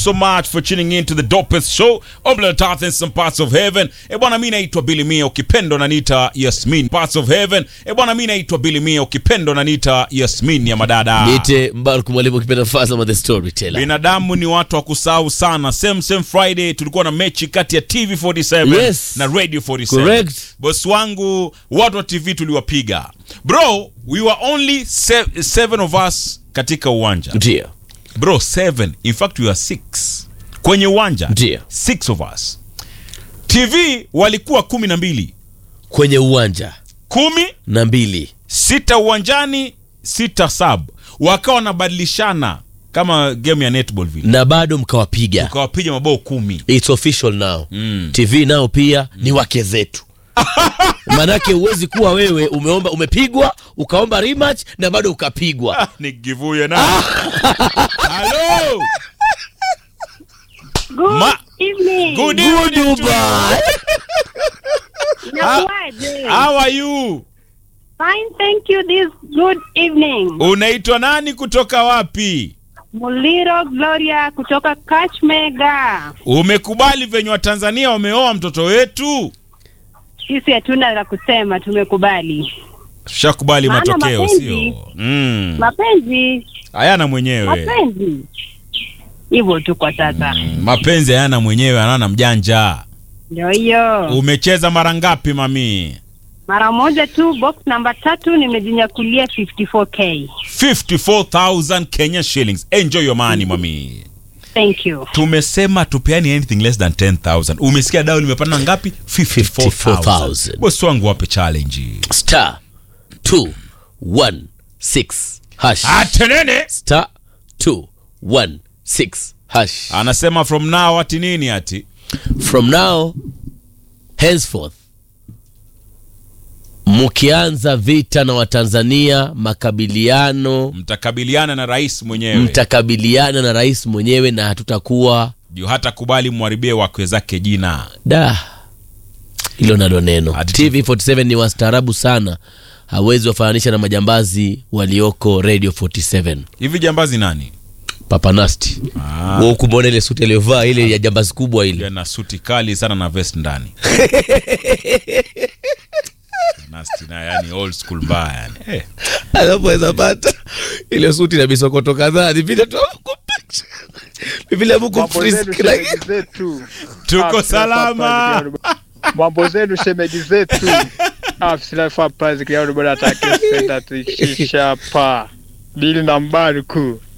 so much for tuning in to the dopest show of the earth in some parts of heaven. E bwana, mi naitwa Billy Mia, ukipendo naniita Yasmin. Parts of heaven. E bwana, mi naitwa Billy Mia, ukipendo naniita Yasmin ya madada. Niite Mbaruk Mwalimu ukipenda Fazama the Storyteller. Binadamu ni watu wa kusahau sana. Same same Friday tulikuwa na mechi kati ya TV47 Yes. na Radio 47. Correct. Boss wangu, watu wa TV tuliwapiga. Bro, we were only se seven of us katika uwanja. Ndio. Bro, seven. In fact, we were six. Kwenye uwanja. Ndio. Six of us. TV walikuwa kumi na mbili. Kwenye uwanja Kumi, na mbili. sita uwanjani, sita sub. Wakawa wanabadilishana kama game ya netball vile. Na bado mkawapiga. Ukawapiga mabao kumi. It's official now. Mm. TV nao pia ni wake zetu. Manake huwezi kuwa wewe umeomba umepigwa ukaomba rematch na bado ukapigwa. Ni givuye na. Hello. Good Ma- evening. Good evening. to you. Dubai. Inakuwaje? How are you? Fine, thank you. This good evening. Unaitwa nani kutoka wapi? Muliro Gloria kutoka Kachmega. Umekubali venye Watanzania wameoa mtoto wetu? Sisi hatuna la kusema, tumekubali. Shakubali Maana matokeo mapenzi- sio? Mm. Mapenzi, Hayana mwenyewe. mapenzi hivyo tu kwa sasa. Mm, Mapenzi hayana mwenyewe, anana mjanja. Ndio hiyo. Umecheza mara ngapi mami? Mara moja tu, box namba tatu, nimejinyakulia 54k. 54,000 Kenya shillings. Enjoy your money mami. Thank you. Tumesema tupeani anything less than 10,000. Umesikia dau limepanda ngapi? 54,000. 54,000. Bosi wangu wape challenge. Star 216 hash. Atenene. Star 216 hash. Anasema from now ati nini ati? From now henceforth mkianza vita na Watanzania, makabiliano, Mtakabiliana na rais mwenyewe. mtakabiliana na rais mwenyewe na hatutakuwa Juu hata kubali mwaribie wakwe zake jina. da hilo nalo neno. Ati- TV47 ni wastaarabu sana, hawezi wafananisha na majambazi walioko Radio 47. Hivi jambazi nani? Papanasti Ah. wewe kumwona ile suti aliyovaa ile ya jambazi kubwa ile, na suti kali sana na vest ndani Nasty na yani old school mbaya yani. Eh, alafu aweza pata ile suti na misokoto kadhaa, ni vile tu ni vile Mungu Mambo zenu frisk like shemeji zetu. tuko Ah, salama tunafaa Mambo zenu shemeji zetu. Afisa prize kiao bwana atakisenda tishisha pa. Bili na Mbaruku.